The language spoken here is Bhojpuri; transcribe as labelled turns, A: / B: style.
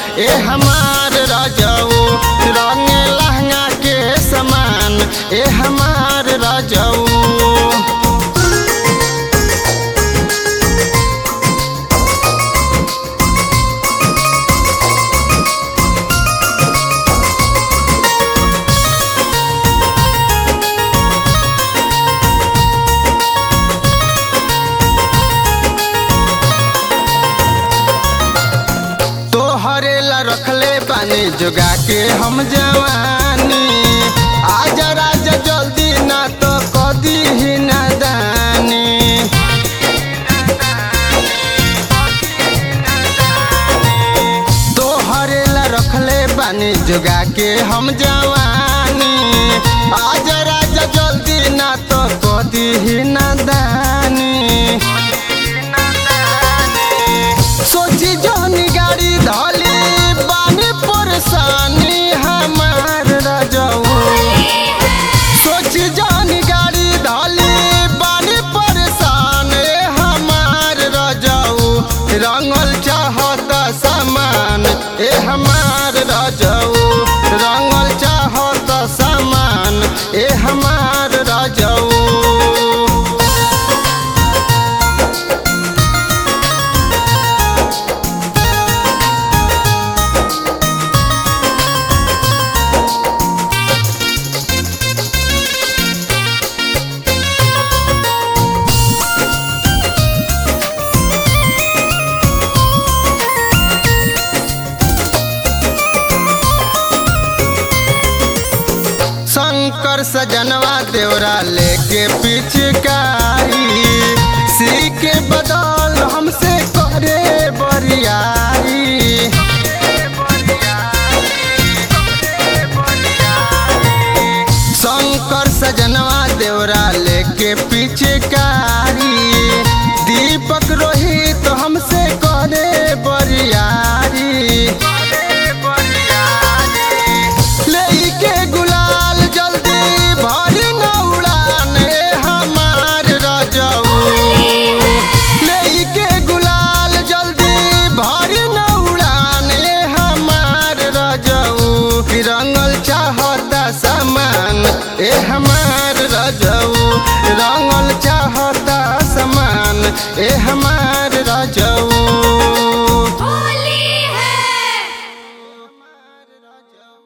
A: ए हमार राजाऊ रंग लहंगा के समान ए हमार राजाऊ तोहरे ला रखले बानी जोगा के हम जवानी आजा राजा जल्दी ना तो कदी ही नादानी तोहरे ला रखले बानी जोगा के हम जवानी आजा राजा जल्दी ना तो कदी ही नादानी सोची जौनी गाड़ी धली बानी परेशानी हमार राजाऊ सोची जौनी गाड़ी धली बानी परेशान ए हमार राजाऊ रंगल चाहता सामान ए हमार राजाऊ रंगल चाहता सामान ए हमार राजाऊ शंकर सजनवा देवरा लेके पिचकारी सी के बदल हमसे करे बरियारी शंकर सजनवा देवरा लेके पिचकारी दीपक रोहित हमसे करे बरियारी लेके गुलाल जल्दी भरी न उड़ान ए हमार राजाऊ लेके गुलाल जल्दी भरी न उड़ान ए हमार राजाऊ रंगल चाहता सामान ए हमार राजाऊ रंगल चाहता सामान ए हमार राजाऊ